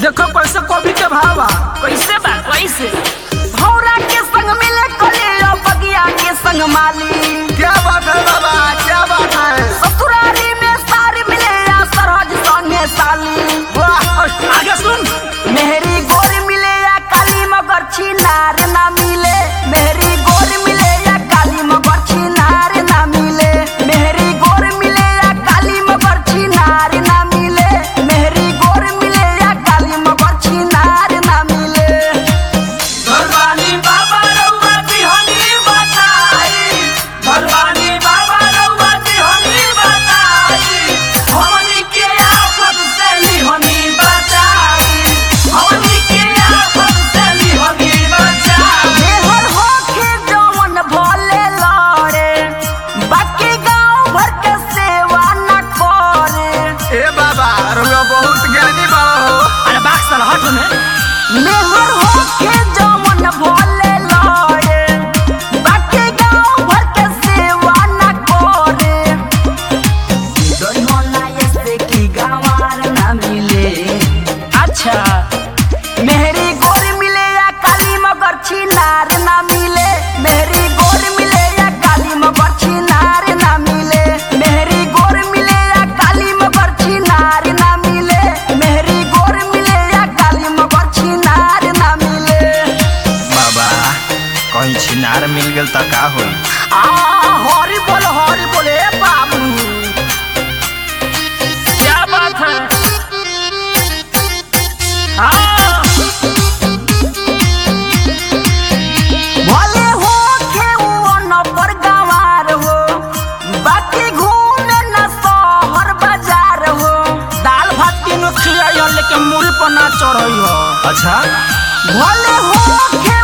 देखो कैसे कॉफी के भावा कैसे बा कैसे भौरा के संग मिले कलियो बगिया के संग माली क्या बात है बाबा क्या बात है ससुरारी में सारी मिले या सरहज संगे साली वाह आगे सुन मेहरी गोर मिले या काली मगर छिनार ना मिले मेहरी गोर मिले या काली मगर छिनार ना मिले मेहरी गोर मिले या काली मगर छिनार ना मिले मेहरी गोर मिले या काली मगर छिनार ना मिले भगवानी बाबा रउआ तिहनी बताई भगवानी बाबा रउआ तिहनी बताई हमनी के आफत से लिहनी बचाई हमनी के आफत से लिहनी बचाई मेहर होके जवन भोले लड़े बाकी गांव भर के सेवा न करे ए बाबा रुआ बहुत ज्ञानी बाबा हो अरे बाक्स साला हट में मेहर होके जवन भोले लड़े बाकी गांव भर के सेवा न करे दोनों ऐसे की गंवार न मिले अच्छा मेहरी गोर मिले या काली मगर छिनार ना मिले मेहरी गोर मिले या काली मगर छिनार ना मिले मेहरी गोर मिले या काली मगर छिनार ना मिले मेहरी गोर मिले या काली मगर छिनार ना मिले बाबा कहीं छिनार मिल गेल त का होई आ हरी बोल हरी बोले बाबू क्या बात है हाँ भले हो के वो नंबर गंवार हो बाकी घूमे न शहर बाजार हो दाल भात तीनों खिलाई हो लेकिन मूड़ी पर ना चढ़ई हो अच्छा भले हो के